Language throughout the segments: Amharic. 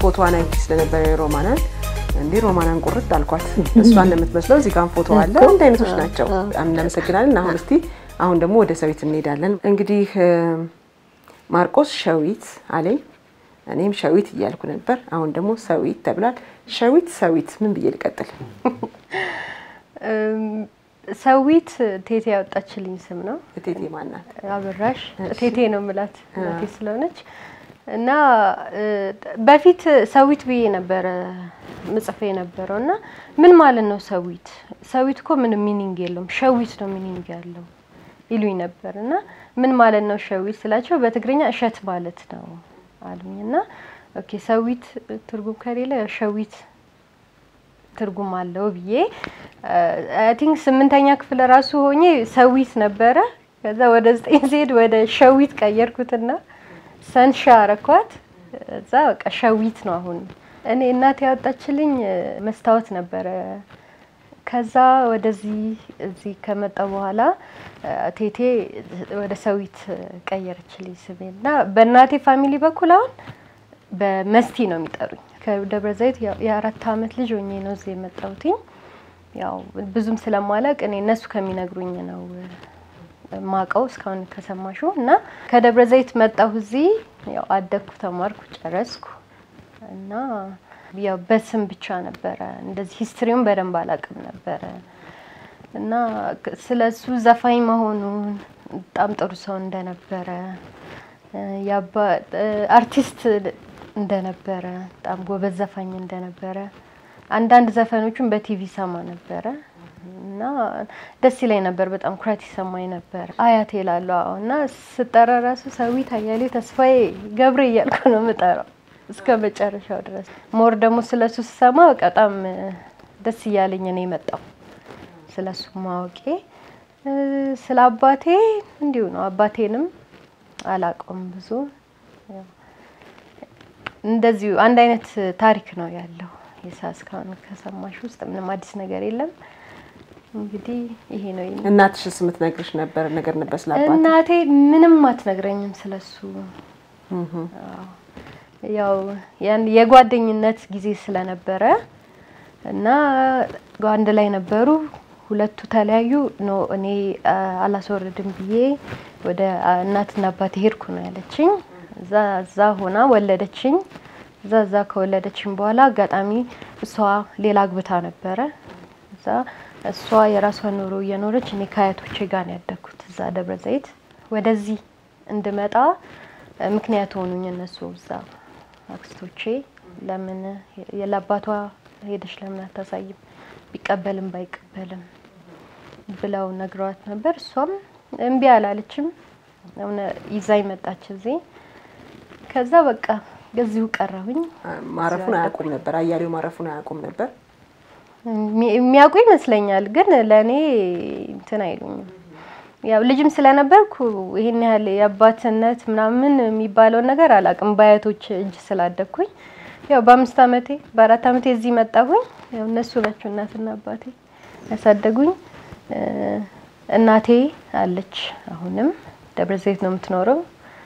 ፎቶዋን አይቼ ስለነበረ የሮማናን እንዲህ ሮማናን ቁርጥ አልኳት። እሷን ለምትመስለው እዚህ ጋር ፎቶ አለ። አንድ አይነቶች ናቸው። እናመሰግናለን። አሁን እስቲ አሁን ደግሞ ወደ ሰዊት እንሄዳለን። እንግዲህ ማርቆስ ሸዊት አለኝ። እኔም ሸዊት እያልኩ ነበር። አሁን ደግሞ ሰዊት ተብሏል። ሸዊት ሰዊት ምን ብዬ ልቀጥል? ሰዊት ቴቴ ያወጣችልኝ ስም ነው። እቴቴ ማናት? አበራሽ ቴቴ ነው ምላት እናቴ ስለሆነች እና በፊት ሰዊት ብዬ ነበረ ምጽፌ የነበረው እና ምን ማለት ነው ሰዊት? ሰዊት እኮ ምንም ሚኒንግ የለውም ሸዊት ነው ሚኒንግ ያለው ይሉኝ ነበር እና ምን ማለት ነው ሸዊት ስላቸው በትግርኛ እሸት ማለት ነው አሉኝ እና ኦኬ ሰዊት ትርጉም ከሌለ ሸዊት ትርጉም አለው ብዬ አይ ቲንክ ስምንተኛ ክፍል ራሱ ሆኜ ሰዊት ነበረ። ከዛ ወደ ዘጠኝ ሲሄድ ወደ ሸዊት ቀየርኩትና ሰንሻ አረኳት። እዛ በቃ ሸዊት ነው አሁን። እኔ እናቴ ያወጣችልኝ መስታወት ነበረ። ከዛ ወደዚህ እዚህ ከመጣ በኋላ ቴቴ ወደ ሰዊት ቀየረችልኝ ስሜን እና በእናቴ ፋሚሊ በኩል አሁን በመስቲ ነው የሚጠሩኝ። ከደብረ ዘይት የአራት አመት ልጅ ሆኜ ነው እዚህ የመጣሁትኝ። ያው ብዙም ስለማላቅ እኔ እነሱ ከሚነግሩኝ ነው ማቀው እስካሁን ከሰማሹ እና ከደብረ ዘይት መጣሁ እዚህ ያው አደግኩ፣ ተማርኩ፣ ጨረስኩ እና ያው በስም ብቻ ነበረ እንደዚህ ሂስትሪውን በደንብ አላቅም ነበረ እና ስለ እሱ ዘፋኝ መሆኑን በጣም ጥሩ ሰው እንደነበረ አርቲስት እንደነበረ በጣም ጎበዝ ዘፋኝ እንደነበረ አንዳንድ ዘፈኖቹን በቲቪ ሰማ ነበረ እና ደስ ይለኝ ነበር። በጣም ኩራት ይሰማኝ ነበር። አያቴ እላለሁ አዎ። እና ስጠራ ራሱ ሰዊት አያሌው ተስፋዬ ገብሬ እያልኩ ነው የምጠራው እስከ መጨረሻው ድረስ። ሞር ደግሞ ስለሱ ስሰማ በጣም ደስ እያለኝ ነው የመጣው ስለሱ ማወቄ። ስለ አባቴ እንዲሁ ነው። አባቴንም አላውቀውም ብዙ እንደዚሁ አንድ አይነት ታሪክ ነው ያለው። የሳ እስካሁን ከሰማሽ ውስጥ ምንም አዲስ ነገር የለም። እንግዲህ ይሄ ነው። እናትሽስ የምትነግርሽ ነበር ነገር ነበር ስለ አባትሽ? እናቴ ምንም አትነግረኝም ስለሱ። ያው ያን የጓደኝነት ጊዜ ስለነበረ እና አንድ ላይ ነበሩ። ሁለቱ ተለያዩ። ኖ እኔ አላስወርድም ብዬ ወደ እናትና አባቴ ሄድኩ ነው ያለችኝ። እዛ እዛ ሆና ወለደችኝ። እዛ እዛ ከወለደችኝ በኋላ አጋጣሚ እሷ ሌላ አግብታ ነበረ። እዛ እሷ የራሷን ኑሮ እየኖረች እኔ ከአያቶቼ ጋር ነው ያደግኩት እዛ ደብረ ዘይት። ወደዚህ እንድመጣ ምክንያት ሆኑኝ እነሱ እዛ አክስቶቼ። ለምን ለአባቷ ሄደሽ ለምን አታሳይም ቢቀበልም ባይቀበልም ብለው ነግረዋት ነበር። እሷም እምቢ አላለችም። ይዛኝ መጣች እዚህ ከዛ በቃ እዚሁ ቀረሁኝ። ማረፉን አያውቁም ነበር። አያሌው ማረፉን አያውቁም ነበር። የሚያውቁ ይመስለኛል፣ ግን ለእኔ እንትን አይሉኝም። ያው ልጅም ስለነበርኩ ይሄን ያህል የአባትነት ምናምን የሚባለውን ነገር አላውቅም። በአያቶች እጅ ስላደግኩኝ ያው በአምስት አመቴ በአራት አመቴ እዚህ መጣሁኝ። ያው እነሱ ናቸው እናትና አባቴ ያሳደጉኝ። እናቴ አለች፣ አሁንም ደብረ ዘይት ነው የምትኖረው።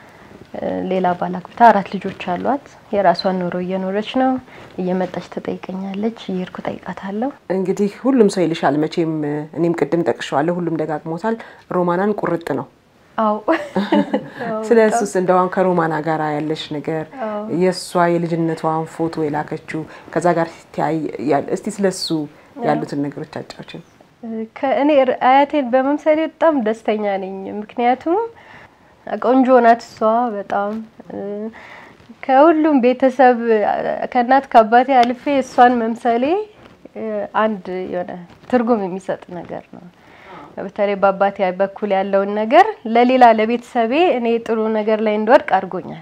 ሌላ ባል አግብታ አራት ልጆች አሏት። የራሷን ኑሮ እየኖረች ነው። እየመጣች ትጠይቀኛለች፣ እየሄድኩ ጠይቃታለሁ። እንግዲህ ሁሉም ሰው ይልሻል መቼም፣ እኔም ቅድም ጠቅሸዋለሁ፣ ሁሉም ደጋግሞታል። ሮማናን ቁርጥ ነው። አዎ። ስለ እሱስ እንደዋን ከሮማና ጋር ያለሽ ነገር የእሷ የልጅነቷን ፎቶ የላከችው ከዛ ጋር ሲተያይ እስቲ ስለ እሱ ያሉትን ነገሮች አጫዎችን። ከእኔ አያቴን በመምሰሌ በጣም ደስተኛ ነኝ። ምክንያቱም ቆንጆ ናት እሷ በጣም ከሁሉም ቤተሰብ ከእናት ከአባቴ አልፌ እሷን መምሰሌ አንድ የሆነ ትርጉም የሚሰጥ ነገር ነው። በተለይ በአባቴ በኩል ያለውን ነገር ለሌላ ለቤተሰቤ እኔ ጥሩ ነገር ላይ እንድወድቅ አድርጎኛል።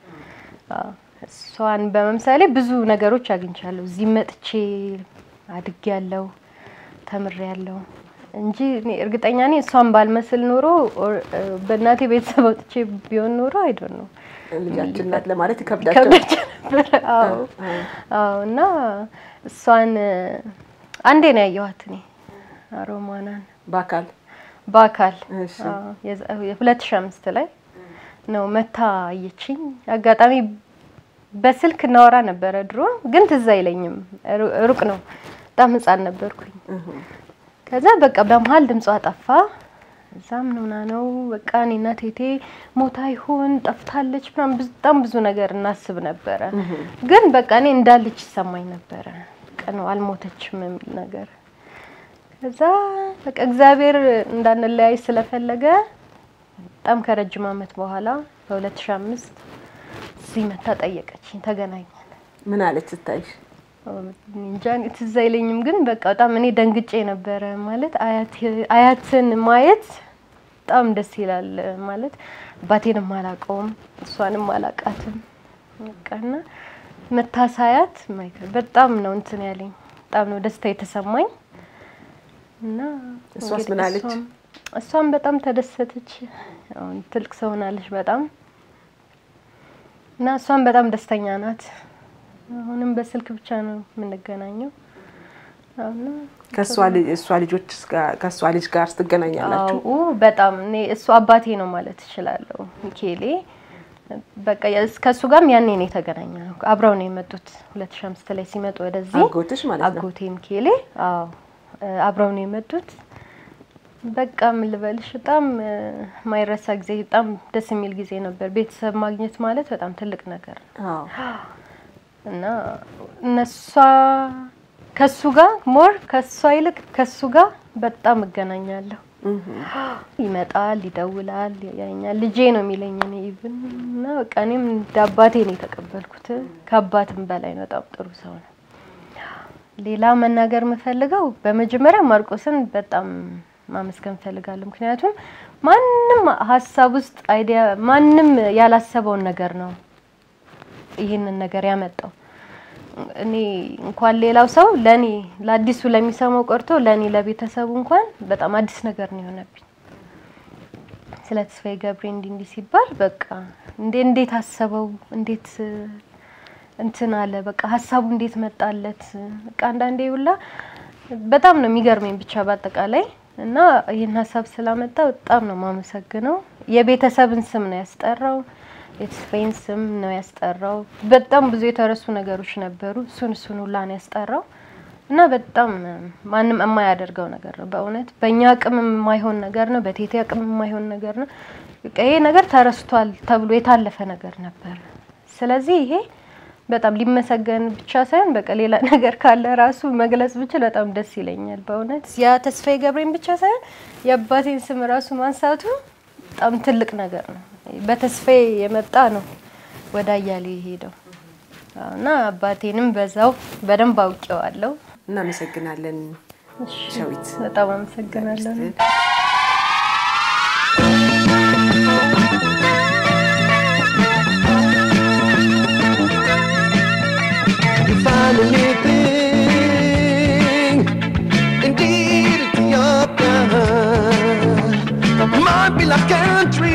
እሷን በመምሰሌ ብዙ ነገሮች አግኝቻለሁ። እዚህ መጥቼ አድጌያለሁ፣ ተምሬያለሁ እንጂ እኔ እርግጠኛ ነኝ እሷን ባልመስል ኖሮ በእናቴ ቤተሰብ ወጥቼ ቢሆን ኖሮ አይዶን ነው ልጃችን ናት ለማለት ይከብዳቸው ነበር። አዎ አዎ። እና እሷን አንዴ ነው ያየኋት እኔ ሮማናን በአካል በአካል እሺ። ሁለት ሺህ አምስት ላይ ነው መታ አየችኝ። አጋጣሚ በስልክ እናወራ ነበረ ድሮ፣ ግን ትዝ አይለኝም። ሩ- ሩቅ ነው፣ በጣም ህፃን ነበርኩኝ። ከዛ በቃ በመሀል ድምጿ ጠፋ። እዛ ምን ሆና ነው በቃ እኔና ቴቴ ሞታ ይሆን ጠፍታለች ምናምን ብዙ- በጣም ብዙ ነገር እናስብ ነበረ። ግን በቃ እኔ እንዳለች ይሰማኝ ነበረ። በቃ ነው አልሞተችም የሚል ነገር። ከዛ በቃ እግዚአብሔር እንዳንለያይ ስለፈለገ በጣም ከረጅም ዓመት በኋላ በ2005 እዚህ መታ ጠየቀችኝ፣ ተገናኘን። ምን አለች ስታይሽ? እንጃ እኔ ትዝ አይለኝም፣ ግን በቃ በጣም እኔ ደንግጬ ነበረ። ማለት አያት- አያትን ማየት በጣም ደስ ይላል። ማለት አባቴንም አላውቀውም እሷንም አላውቃትም። በቃና መታሳያት ማይከል በጣም ነው እንትን ያለኝ፣ በጣም ነው ደስታ የተሰማኝ እና እሷስ እንግዲህ ምን አለች? እሷም- እሷም በጣም ተደሰተች። አሁን ትልቅ ሰው ሆናለች በጣም እና እሷም በጣም ደስተኛ ናት። አሁንም በስልክ ብቻ ነው የምንገናኘው። እና ከእሷ ልጅ እሷ ልጆች ጋር- ከእሷ ልጅ ጋር ትገናኛላችሁ? አዎ በጣም እኔ እሱ አባቴ ነው ማለት እችላለሁ። ሚኬሌ በቃ የስ- ከእሱ ጋርም ያኔ ነው የተገናኘ ነው። አብረው ነው የመጡት 2005 ላይ ሲመጡ ወደዚህ አጎትሽ ማለት ነው? አጎቴ ሚኬሌ አዎ እ፣ አብረው ነው የመጡት። በቃ ምን ልበልሽ በጣም እ፣ ማይረሳ ጊዜ፣ በጣም ደስ የሚል ጊዜ ነበር። ቤተሰብ ማግኘት ማለት በጣም ትልቅ ነገር ነው። አዎ። እና እነሷ ከሱ ጋር ሞር ከሷ ይልቅ ከሱ ጋር በጣም እገናኛለሁ። ይመጣል፣ ይደውላል፣ ያኛል። ልጄ ነው የሚለኝ እኔ ኢቭን እና በቃ እኔም እንደ አባቴ ነው የተቀበልኩት። ከአባትም በላይ ነው። በጣም ጥሩ ሰው ነው። ሌላ መናገር የምፈልገው በመጀመሪያ ማርቆስን በጣም ማመስገን እፈልጋለሁ። ምክንያቱም ማንም ሀሳብ ውስጥ አይዲያ ማንም ያላሰበውን ነገር ነው ይህንን ነገር ያመጣው። እኔ እንኳን ሌላው ሰው ለኔ ለአዲሱ ለሚሰማው ቀርቶ ለኔ ለቤተሰቡ እንኳን በጣም አዲስ ነገር ነው የሆነብኝ። ስለ ተስፋዬ ገብሬ እንዲህ እንዲህ ሲባል በቃ እንዴ እንዴት አሰበው እንዴት እ፣ እንትን አለ በቃ ሀሳቡ እንዴት መጣለት። በቃ አንዳንዴ ሁላ በጣም ነው የሚገርመኝ ብቻ በአጠቃላይ እና ይህን ሀሳብ ስላመጣ በጣም ነው የማመሰግነው። የቤተሰብን ስም ነው ያስጠራው፣ የተስፋዬን ስም ነው ያስጠራው። በጣም ብዙ የተረሱ ነገሮች ነበሩ። እሱን እሱን ሁላ ነው ያስጠራው እና በጣም ማንም የማያደርገው ነገር ነው በእውነት በእኛ አቅም የማይሆን ነገር ነው፣ በቴቴ አቅም የማይሆን ነገር ነው። በቃ ይሄ ነገር ተረስቷል ተብሎ የታለፈ ነገር ነበር። ስለዚህ ይሄ በጣም ሊመሰገን ብቻ ሳይሆን በቃ ሌላ ነገር ካለ ራሱ መግለጽ ብችል በጣም ደስ ይለኛል በእውነት ያ ተስፋዬ ገብሬን ብቻ ሳይሆን የአባቴን ስም ራሱ ማንሳቱ በጣም ትልቅ ነገር ነው። በተስፋዬ የመጣ ነው ወደ አያሌ የሄደው እና አባቴንም በዛው በደንብ አውቄዋለሁ። እናመሰግናለን ሸዊት። በጣም አመሰግናለሁ። You find a new thing. Indeed, Ethiopia might be like country.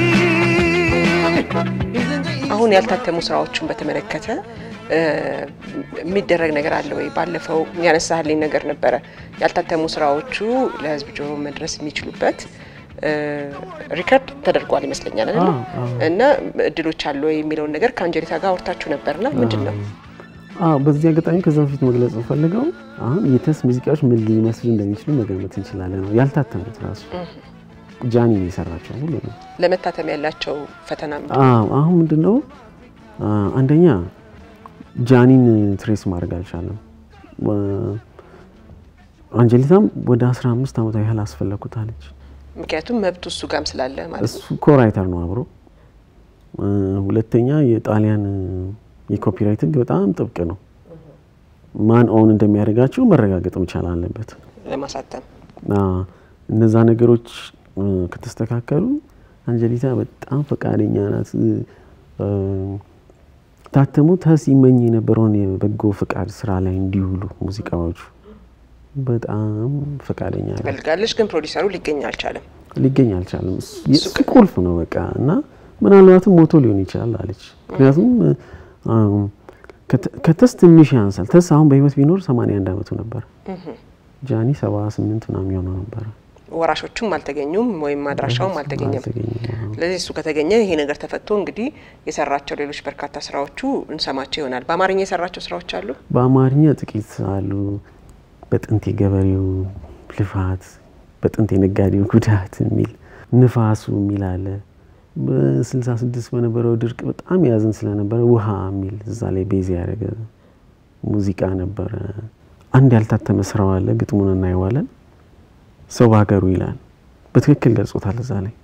Isn't it አሁን ያልታተሙ ስራዎችን በተመለከተ እ፣ የሚደረግ ነገር አለ ወይ? ባለፈው ያነሳህልኝ ነገር ነበረ። ያልታተሙ ስራዎቹ ለህዝብ ጆሮ መድረስ የሚችሉበት እ፣ ሪከርድ ተደርጓል ይመስለኛል አይደል? እና እድሎች አሉ ወይ የሚለውን ነገር ከአንጀሊታ ጋር አውርታችሁ ነበርና ምንድን ነው? አዎ በዚህ አጋጣሚ ከዛ በፊት መግለጽ ፈልገው አሁን የተስ ሙዚቃዎች ምን ሊመስሉ እንደሚችሉ መገመት እንችላለን ነው ያልታተሙት ራሱ ጃኒ ነው የሰራቸው ሁሉ ነው። ለመታተም ያላቸው ፈተና ምንድን ነው? አዎ አሁን ምንድነው አ፣ አንደኛ ጃኒን ትሬስ ማድረግ አልቻለም። ወ- አንጀሊታም ወደ 15 ዓመት ያህል አስፈለኩት አለች። ምክንያቱም መብቱ እሱ ጋም ስላለ ማለት ነው። እሱ ኮራይተር ነው አብሮ። እ፣ ሁለተኛ የጣሊያን የኮፒራይት ህግ በጣም ጥብቅ ነው። ማን ኦን እንደሚያደርጋቸው መረጋገጥ መቻል አለበት። ለማሳተም አ፣ እነዛ ነገሮች እ፣ ከተስተካከሉ አንጀሊታ በጣም ፈቃደኛ ናት። እ፣ ታተሙ ተስ ይመኝ የነበረውን የበጎ ፈቃድ ስራ ላይ እንዲውሉ ሙዚቃዎቹ በጣም ፈቃደኛ ናት። ትፈልጋለች፣ ግን ፕሮዲሰሩ ሊገኝ አልቻለም። ሊገኝ አልቻለም። እሱ- የእሱ ቁልፍ ነው በቃ እና ምናልባትም ሞቶ ሊሆን ይችላል አለች። ምክንያቱም አም፣ ከተ- ከተስ ትንሽ ያንሳል። ተስ አሁን በህይወት ቢኖር 81 ዓመቱ ነበር። ጃኒ 78 ምናምን የሆነው ነበረ። ወራሾቹም አልተገኙም ወይም አድራሻውም አልተገኘም። አልተገኘም። ስለዚህ እሱ ከተገኘ ይሄ ነገር ተፈቶ እንግዲህ የሰራቸው ሌሎች በርካታ ስራዎቹ እንሰማቸው ይሆናል። በአማርኛ የሰራቸው ስራዎች አሉ። በአማርኛ ጥቂት አሉ። በጥንት የገበሬው ልፋት፣ በጥንት የነጋዴው ጉዳት የሚል ንፋሱ የሚል አለ። በስልሳ ስድስት በነበረው ድርቅ በጣም ያዝን ስለነበረ ውሃ የሚል እዛ ላይ ቤዝ ያደረገ ሙዚቃ ነበረ። አንድ ያልታተመ ስራው አለ። ግጥሙን እናየዋለን። ሰው በሀገሩ ይላል። በትክክል ገልጾታል እዛ ላይ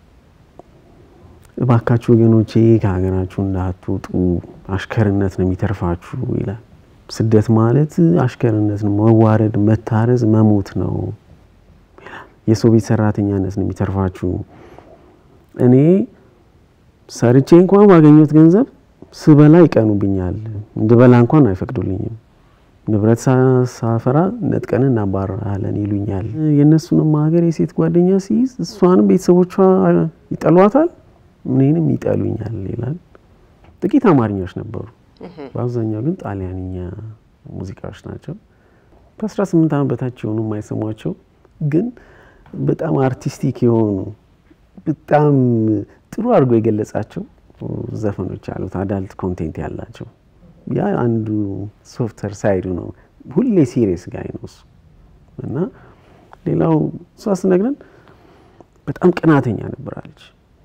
እባካችሁ ወገኖቼ ከሀገራችሁ እንዳትወጡ አሽከርነት ነው የሚተርፋችሁ ይላል። ስደት ማለት አሽከርነት ነው፣ መዋረድ፣ መታረዝ፣ መሞት ነው ይላል። የሰው ቤት ሰራተኛነት ነው የሚተርፋችሁ። እኔ ሰርቼ እንኳን ባገኘሁት ገንዘብ ስበላ ይቀኑብኛል፣ እንድበላ እንኳን አይፈቅዱልኝም። ንብረት ሳ- ሳፈራ ነጥቀን እናባረራለን ይሉኛል። የእነሱንም ሀገር የሴት ጓደኛ ሲይዝ እሷንም ቤተሰቦቿ ይጠሏታል፣ እኔንም ይጠሉኛል ይላል። ጥቂት አማርኛዎች ነበሩ። በአብዛኛው ግን ጣሊያንኛ ሙዚቃዎች ናቸው። ከ18 ዓመት በታች የሆኑ የማይሰሟቸው ግን በጣም አርቲስቲክ የሆኑ በጣም ጥሩ አድርጎ የገለጻቸው ዘፈኖች አሉት። አዳልት ኮንቴንት ያላቸው ያ አንዱ ሶፍትዌር ሳይዱ ነው። ሁሌ ሲሪየስ ጋይ ነው እሱ እና ሌላው እሷ ስነግረን በጣም ቅናተኛ ነበራለች።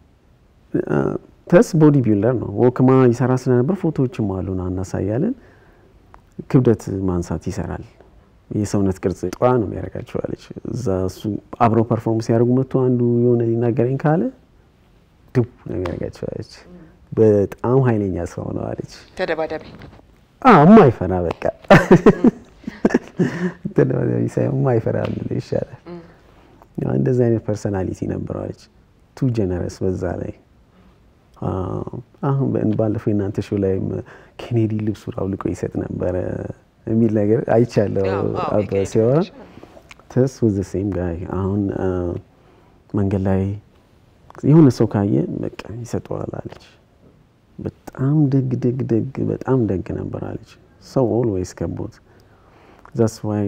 ተስ ቦዲ ቢልደር ነው። ወክማ ይሰራ ስለነበር ፎቶዎችም አሉን እናሳያለን። ክብደት ማንሳት ይሰራል። የሰውነት ቅርጽ ጠዋ ነው የሚያደርጋቸው አለች። እዛ እሱ አብረው ፐርፎርም ሲያደርጉ መጥቶ አንዱ የሆነ ሊናገረኝ ካለ ድቡ ነው የሚያደርጋቸው አለች። በጣም ኃይለኛ ሰው ነው አለች። ተደባዳቢ የማይፈራ በቃ ተደባዳቢ ሳይሆን የማይፈራ ብንለው ይሻላል። እንደዚህ አይነት ፐርሰናሊቲ ነበረዋለች። ቱ ጀነረስ በዛ ላይ አሁን ባለፈው የእናንተ ሾው ላይም ኬኔዲ ልብሱን አውልቆ ይሰጥ ነበረ የሚል ነገር አይቻለሁ። አባ ሲያወራ ተስ ወዘ ሴም ጋይ አሁን መንገድ ላይ የሆነ ሰው ካየ በቃ ይሰጠዋል አለች። በጣም ደግ ደግ ደግ በጣም ደግ ነበር አለች። ሰው ኦልዌይስ ከቦት ዛስ ዋይ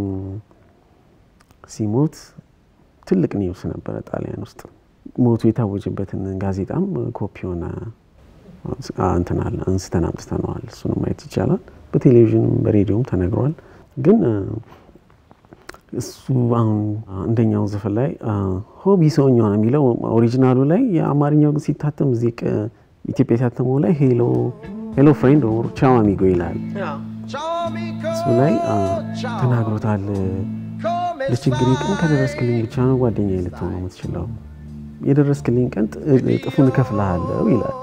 ሲሞት ትልቅ ኒውስ ነበረ ጣሊያን ውስጥ ሞቱ የታወጀበትን ጋዜጣም ኮፒውን እንትናል አንስተን አምጥተነዋል። እሱንም ማየት ይቻላል። በቴሌቪዥንም በሬዲዮም ተነግሯል። ግን እሱ አሁን አንደኛው ዘፈን ላይ ሆቢ ሰውኛ ነው የሚለው ኦሪጂናሉ ላይ የአማርኛው ግን ሲታተም እዚህ ኢትዮጵያ የታተመው ላይ ሄሎ ሄሎ ፍሬንድ ኦር ቻው አሚጎ ይላል። እሱ ላይ ተናግሮታል። ለችግሬ ቀን ከደረስክልኝ ብቻ ነው ጓደኛ ልትሆን የምትችለው የደረስክልኝ ቀን እጥፉን እከፍልሃለሁ ይላል።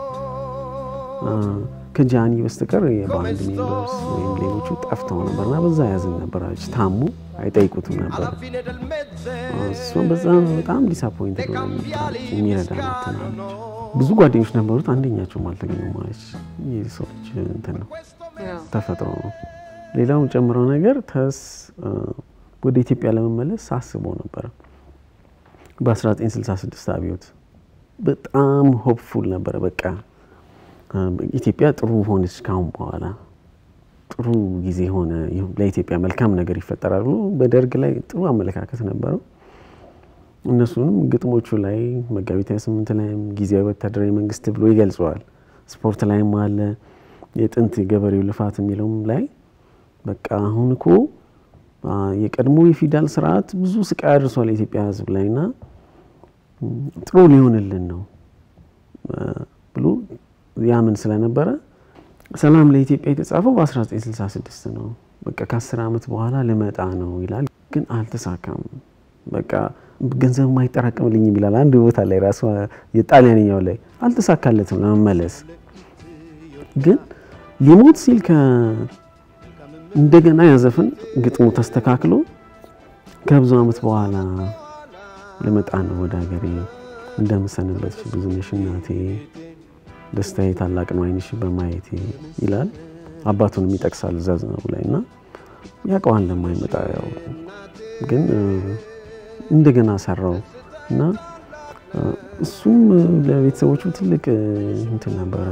ከጃኒ በስተቀር የባንድ ሜምበርስ ወይም ሌሎቹ ጠፍተው ነበርና በዛ ያዝን ነበራች። ታሙ አይጠይቁትም ነበር። እሷም በዛ በጣም ዲስአፖይንት የሚረዳ ናትናል። ብዙ ጓደኞች ነበሩት፣ አንደኛቸውም አልተገኙም ማለች። ይህ ሰዎች እንትን ነው ተፈጥሮ ነው። ሌላው ጨምረው ነገር ተስ ወደ ኢትዮጵያ ለመመለስ ሳስበው ነበረ በ1966 አብዮት በጣም ሆፕፉል ነበረ። በቃ ኢትዮጵያ ጥሩ ሆነች ካሁን በኋላ ጥሩ ጊዜ ሆነ፣ ለኢትዮጵያ መልካም ነገር ይፈጠራል ብሎ በደርግ ላይ ጥሩ አመለካከት ነበረው። እነሱንም ግጥሞቹ ላይ መጋቢት 28 ላይም ጊዜያዊ ወታደራዊ መንግስት ብሎ ይገልጸዋል። ስፖርት ላይም አለ የጥንት የገበሬው ልፋት የሚለውም ላይ በቃ አሁን እኮ የቀድሞ የፊውዳል ስርዓት ብዙ ስቃይ አድርሷል የኢትዮጵያ ሕዝብ ላይ እና ጥሩ ሊሆንልን ነው ብሎ ያምን ስለነበረ ሰላም ለኢትዮጵያ የተጻፈው በ1966 ነው። በቃ ከ10 ዓመት በኋላ ልመጣ ነው ይላል፣ ግን አልተሳካም። በቃ ገንዘብ ማይጠራቀምልኝም ይላል። አንድ ቦታ ላይ ራሱ የጣሊያንኛው ላይ አልተሳካለትም ለመመለስ ግን ሊሞት ሲል እንደገና ያዘፍን ግጥሙ ተስተካክሎ ከብዙ ዓመት በኋላ ልመጣ ነው ወደ ሀገሬ እንደምሰንበት ብዙነሽ እናቴ ደስታዬ ታላቅ ነው ዓይንሽ በማየቴ ይላል። አባቱንም ይጠቅሳል እዛ ዝናቡ ላይ እና ያውቀዋል እንደማይመጣ ያው ግን እንደገና ሰራው እና እሱም ለቤተሰቦቹ ትልቅ እንትን ነበረ፣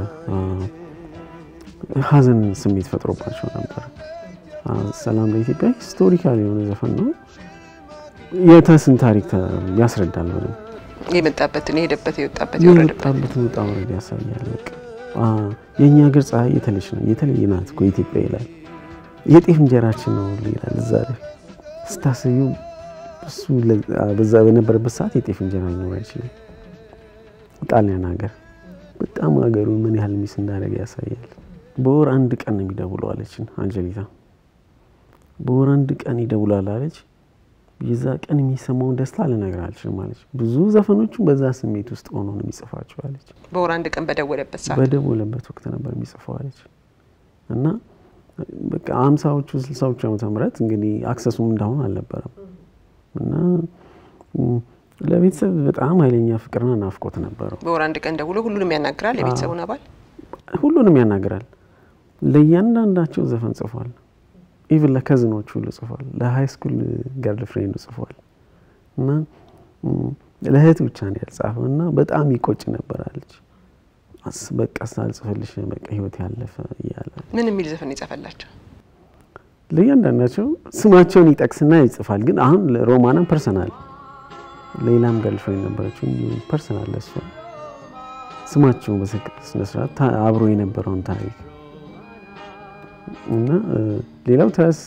ሀዘን ስሜት ፈጥሮባቸው ነበር። ሰላም ለኢትዮጵያ ሂስቶሪካል የሆነ ዘፈን ነው። የተስን ታሪክ ተ- ያስረዳል በደንብ የመጣበትን የሄደበት የወጣበት የወረደበት የወጣበትን ውጣ ውረድ ያሳያል። በቃ አ፣ የእኛ ሀገር ፀሐይ የተለች ነው የተለየ ናት እኮ ኢትዮጵያ ይላል። የጤፍ እንጀራችን ነው ሁሉ ይላል። እዛ ላይ ስታስዩ እሱ ለ- አ፣ በዛ በነበረበት ሰዓት የጤፍ እንጀራ ሊኖር አይችልም። ጣሊያን ሀገር በጣም ሀገሩን ምን ያህል ሚስ እንዳደረገ ያሳያል። በወር አንድ ቀን ነው የሚደውለው አለችን አንጀሊታ። በወር አንድ ቀን ይደውላል አለች። የዛ ቀን የሚሰማውን ደስታ ልነግርህ አልችልም አለች። ብዙ ዘፈኖቹን በዛ ስሜት ውስጥ ሆኖ ነው የሚጽፋቸው አለች። በወር አንድ ቀን በደወለበት ሰዓት በደወለበት ወቅት ነበር የሚጽፈው አለች። እና በቃ አምሳዎቹ ስልሳዎቹ ዓመተ ምህረት እንግዲህ አክሰሱም እንዳሁን አልነበረም እና ም፣ ለቤተሰብ በጣም ኃይለኛ ፍቅርና ናፍቆት ነበረው። በወር አንድ ቀን ደውሎ ሁሉንም ያናግራል የቤተሰቡን አባል ሁሉንም ያናግራል። ለእያንዳንዳቸው ዘፈን ጽፏል። ኢቭን ለከዝኖቹ ሁሉ ጽፏል። ለሀይ ስኩል ገርል ፍሬንዱ ጽፏል እና ም፣ ለእህት ብቻ ነው ያልጻፈው እና በጣም ይቆጭ ነበር አለች። አስ በቃ ሳልጽፍልሽ በቃ ህይወት ያለፈ እያለ ምን የሚል ዘፈን የጻፈላቸው? ለእያንዳንዳቸው ስማቸውን ይጠቅስና ይጽፋል። ግን አሁን ሮማናም ፐርሰናል ሌላም ገርል ፍሬንድ ነበረችው እንዲሁ ፐርሰናል ለሷ ስማቸውን በስነ ስርዓት ታ- አብሮ የነበረውን ታሪክ እና እ፣ ሌላው ተስ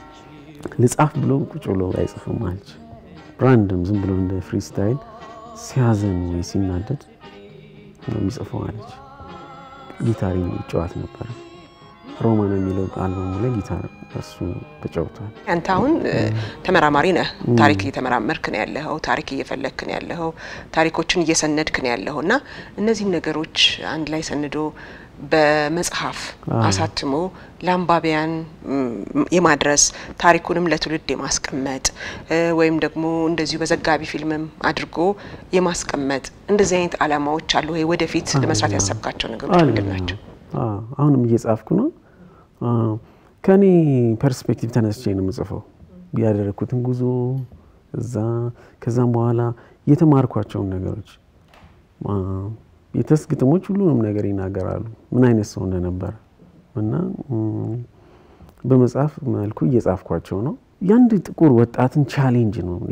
ልጻፍ ብሎ ቁጭ ብሎ አይጽፍም አለች። ራንደም ዝም ብሎ እንደ ፍሪስታይል ሲያዘን ወይ ሲናደድ ነው የሚጽፈው አለች። ጊታር ይጫወት ነበረ። ሮማን የሚለው አልበሙ ላይ ጊታር እሱ ተጫውቷል። አንተ አሁን እ፣ ተመራማሪ ነህ። ታሪክ እየተመራመርክ ነው ያለኸው። ታሪክ እየፈለግክ ነው ያለኸው። ታሪኮችን እየሰነድክ ነው ያለኸው እና እነዚህን ነገሮች አንድ ላይ ሰንዶ በመጽሐፍ አሳትሞ ለአንባቢያን ም፣ የማድረስ ታሪኩንም ለትውልድ የማስቀመጥ እ፣ ወይም ደግሞ እንደዚሁ በዘጋቢ ፊልምም አድርጎ የማስቀመጥ እንደዚህ አይነት አላማዎች አሉ ወይ? ወደፊት ለመስራት ያሰብካቸው ነገሮች ምንድን ናቸው? አዎ፣ አሁንም እየጻፍኩ ነው። አዎ፣ ከኔ ፐርስፔክቲቭ ተነስቼ ነው የምጽፈው ያደረግኩትን ጉዞ እዛ፣ ከዛም በኋላ የተማርኳቸውን ነገሮች አ፣ የተስ ግጥሞች ሁሉንም ነገር ይናገራሉ፣ ምን አይነት ሰው እንደነበረ እና ም፣ በመጽሐፍ መልኩ እየጻፍኳቸው ነው። የአንድ ጥቁር ወጣትን ቻሌንጅ ነው እኔ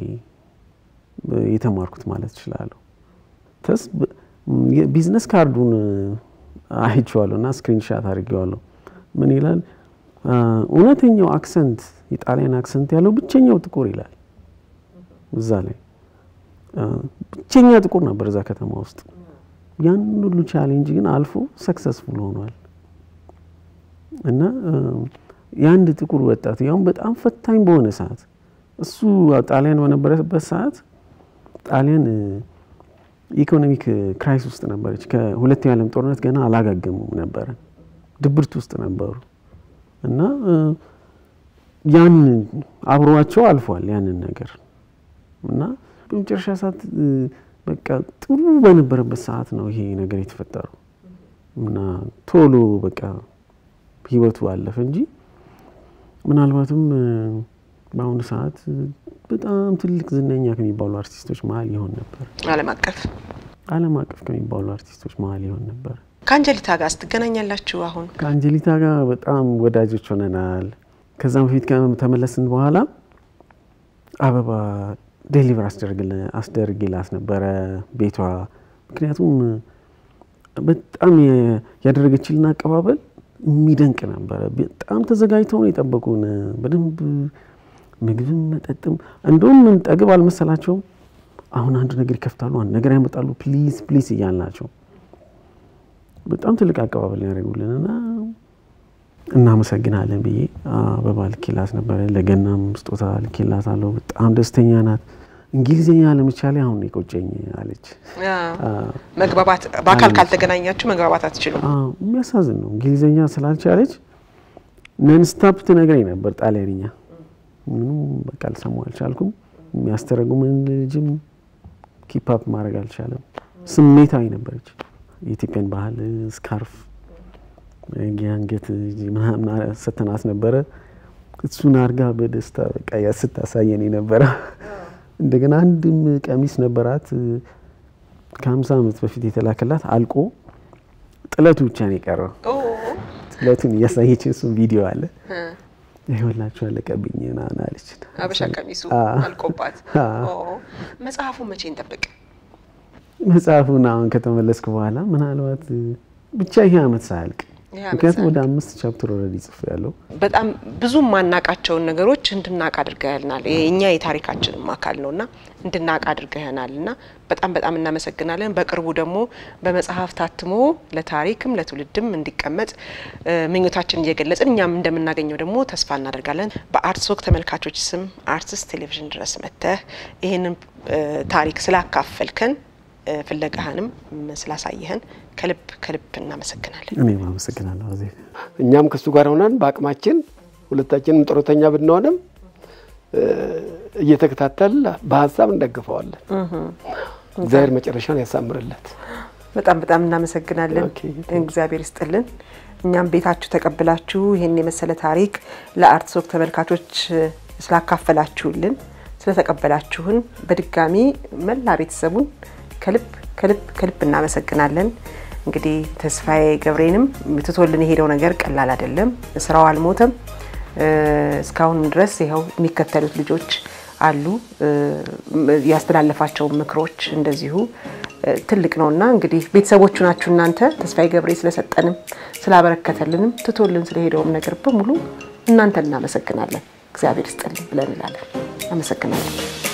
የተማርኩት ማለት እችላለሁ። ተስ በ- ም፣ የቢዝነስ ካርዱን አይቼዋለሁ እና ስክሪንሻት አድርጌዋለሁ። ምን ይላል? አ፣ እውነተኛው አክሰንት የጣሊያን አክሰንት ያለው ብቸኛው ጥቁር ይላል እዛ ላይ አ፣ ብቸኛ ጥቁር ነበር እዛ ከተማ ውስጥ። ያን ሁሉ ቻሌንጅ ግን አልፎ ሰክሰስፉል ሆኗል እና አ፣ የአንድ ጥቁር ወጣት ያውም በጣም ፈታኝ በሆነ ሰዓት እሱ ጣሊያን በነበረበት ሰዓት ጣሊያን እ፣ ኢኮኖሚክ ክራይስ ውስጥ ነበረች። ከሁለተኛው የዓለም ጦርነት ገና አላጋገሙም ነበረ፣ ድብርት ውስጥ ነበሩ እና እ፣ ያን አብሯቸው አልፏል ያንን ነገር እና በመጨረሻ ሰዓት እ፣ በቃ ጥሩ በነበረበት ሰዓት ነው ይሄ ነገር የተፈጠረው እና ቶሎ በቃ ህይወቱ አለፈ እንጂ ምናልባትም እ፣ በአሁኑ ሰዓት እ፣ በጣም ትልቅ ዝነኛ ከሚባሉ አርቲስቶች መሀል ይሆን ነበር። ዓለም አቀፍ ዓለም አቀፍ ከሚባሉ አርቲስቶች መሀል ይሆን ነበር። ከአንጀሊታ ጋር ስትገናኛላችሁ አሁን ከአንጀሊታ ጋር በጣም ወዳጆች ሆነናል። ከዛም በፊት ከተመለስን በኋላ አበባ ዴሊቨር አስደርግላት ነበረ ቤቷ። ምክንያቱም በጣም የ- ያደረገችልን አቀባበል የሚደንቅ ነበረ። በጣም ተዘጋጅተው ነው የጠበቁን። በደንብ ምግብም መጠጥም፣ እንደውም ጠግብ አልመሰላቸውም። አሁን አንድ ነገር ይከፍታሉ፣ አንድ ነገር ያመጣሉ፣ ፕሊዝ ፕሊዝ እያልናቸው በጣም ትልቅ አቀባበል ያደርጉልን እና እናመሰግናለን ብዬ አበባ ልኬላት ነበረ። ለገናም ስጦታ ልኬላት አለው። በጣም ደስተኛ ናት። እንግሊዝኛ ለመቻሌ አሁን የቆጨኝ አለች። መግባባት በአካል ካልተገናኛችሁ መግባባት አትችሉም። አዎ፣ የሚያሳዝን ነው። እንግሊዝኛ ስላልቻለች ነንስታፕ ትነግረኝ ነበር ጣሊያንኛ። ምንም በቃ ልሰማው አልቻልኩም። የሚያስተረጉምን ልጅም ኪፓፕ ማድረግ አልቻለም። ስሜታዊ ነበረች። የኢትዮጵያን ባህል ስካርፍ የአንገት ምናምን ሰተናት ነበረ። እሱን አርጋ በደስታ በቃ ያ ስታሳየን የነበረ እንደገና አንድም ቀሚስ ነበራት ከሀምሳ ዓመት በፊት የተላከላት አልቆ ጥለቱ ብቻ ነው የቀረው። ጥለቱን እያሳየችን እሱን ቪዲዮ አለ ይኸውላችሁ አለቀብኝ ምናምን አለች። አበሻ ቀሚሱ አዎ። አልቆባት። አዎ። ኦ፣ መጽሐፉን መቼ እንጠብቅ? መጽሐፉን አሁን ከተመለስኩ በኋላ ምናልባት ብቻ ይሄ አመት ሳያልቅ ይሄ ዓመት ምክንያቱም ሳያልቅ። ወደ አምስት ቻፕተር ኦልሬዲ ጽፌ ያለው በጣም ብዙ የማናቃቸውን ነገሮች እንድናቅ አድርገህናል። የእኛ የታሪካችንም አካል ነውና እንድናቅ አድርገህናል እና በጣም በጣም እናመሰግናለን። በቅርቡ ደግሞ በመጽሐፍ ታትሞ ለታሪክም ለትውልድም እንዲቀመጥ እ፣ ምኞታችን እየገለጽን እኛም እንደምናገኘው ደግሞ ተስፋ እናደርጋለን። በአርትስ ወግ ተመልካቾች ስም አርትስ ቴሌቪዥን ድረስ መጥተህ ይህንን እ፣ ታሪክ ስላካፈልከን እ፣ ፍለጋህንም ስላሳየህን ከልብ ከልብ እናመሰግናለን። እኔም አመሰግናለሁ አዜብ። እኛም ከሱ ጋር ሆነን በአቅማችን ሁለታችንም ጡረተኛ ብንሆንም እ፣ እየተከታተል በሀሳብ እንደግፈዋለን። እግዚአብሔር መጨረሻውን ያሳምርለት። በጣም በጣም እናመሰግናለን። ኦኬ። እግዚአብሔር ይስጥልን። እኛም ቤታችሁ ተቀብላችሁ ይህን የመሰለ ታሪክ ለአርትስ ወግ ተመልካቾች እ፣ ስላካፈላችሁልን ስለተቀበላችሁን በድጋሚ መላ ቤተሰቡን ከልብ ከልብ ከልብ እናመሰግናለን። እንግዲህ ተስፋዬ ገብሬንም ትቶልን የሄደው ነገር ቀላል አይደለም። ስራው አልሞተም። እ፣ እስካሁንም ድረስ ይኸው የሚከተሉት ልጆች አሉ። እ፣ ያስተላለፋቸው ምክሮች እንደዚሁ እ፣ ትልቅ ነውና እንግዲህ ቤተሰቦቹ ናችሁ እናንተ። ተስፋዬ ገብሬ ስለሰጠንም ስላበረከተልንም ትቶልን ስለሄደውም ነገር በሙሉ እናንተ እናመሰግናለን። እግዚአብሔር ይስጥልን ብለን እንላለን። አመሰግናለን።